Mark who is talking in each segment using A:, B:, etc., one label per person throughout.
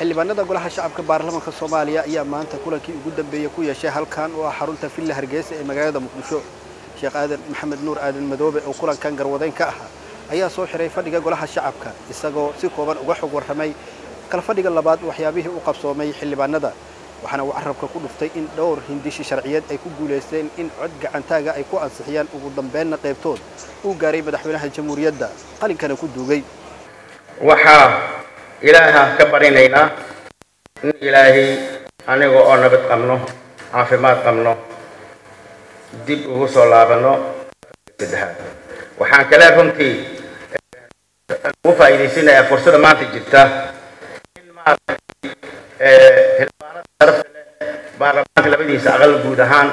A: xildhibaanada golaha shacabka baarlamaanka soomaaliya ayaa maanta kulankii ugu dambeeyey ku yeeshay halkan oo ah xarunta villa hargeysa ee magaalada muqdisho sheekh aadan maxamed nuur aadan madoobe oo kulankan garwadeyn ka ahaa ayaa soo xiray fadhiga golaha shacabka isagoo si kooban uga xog warramay kala fadhiga labaad waxyaabihii u qabsoomay xildhibaanada waxaana uu carabka ku dhuftay in dhowr hindishi sharciyeed ay ku guulaysteen in cod gacantaaga ay ku ansixiyaan ugu dambeenna qaybtood uu gaaray madaxweynaha jamhuuriyadda qalinkana ku duugay
B: waxaa ilaaha ka barinaynaa in ilaahay aniga oo nabad qabno caafimaad qabno dib ugu soo laabanno saddexaad waxaan kale runtii ugu faa'iidaysanayaa fursada maanta jirta in maaragtay xildhibaanada sharafta leh baarlamaanka labadiisa aqal guud ahaan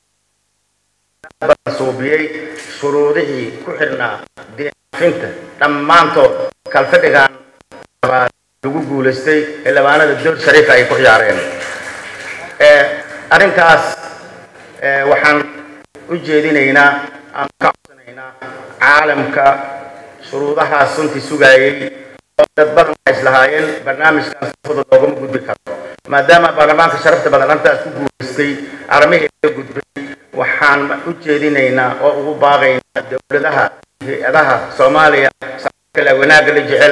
B: suubiyey shuruudihii ku xidhnaa deefinta dhammaantood kalfadhigan lagu guulaystay xildhibaanada dowr shariifa ay ku ciyaareen arrintaas waxaan u jeedinaynaa ama ka codsanaynaa caalamka shuruudahaas runtii sugaayey oo dad badan waxay islahaayeen barnaamijkan si fudud loogama gudbi karo maadaama baarlamaanka sharafta badan arrintaas ku guulaystay arrimihii laga gudbay waxaan u jeedinaynaa oo ugu baaqaynaa dowladaha hay-adaha soomaaliya kale wanaagga la jecel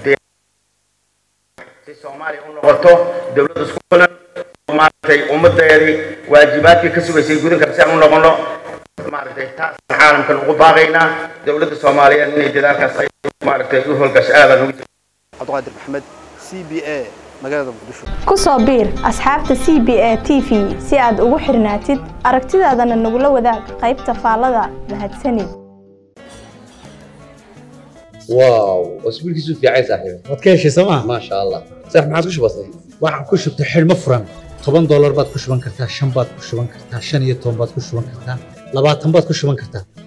B: si soomaaliya u noqoto dowlad isku filan maaragtay ummadeedii waajibaadkii ka sugaysay gudan kara si aan u noqono maaragtay taasaan caalamkan ugu baaqaynaa dowladda soomaaliyeed inay dadaalkaas ay maaragtay u howlgasho aadaan ugu
A: cabdiqaadir maxamed c b a magaalada muqdisho
C: ku soo biir asxaabta c b a t v si aad ugu xirnaatid aragtidaadana nagula wadaag qaybta faallada mahadsanid
D: واو واسبوع كيسو في عايز صاحبي
E: waad ka heshay sooma
D: ما شاء الله صح ما عاد كش بسيط
E: waxaad ku shubtay xidhmo furan toban doolar baad ku shuban kartaa shan baad ku shuban kartaa shan iyo toban baad ku shuban kartaa labaatan baad ku shuban kartaa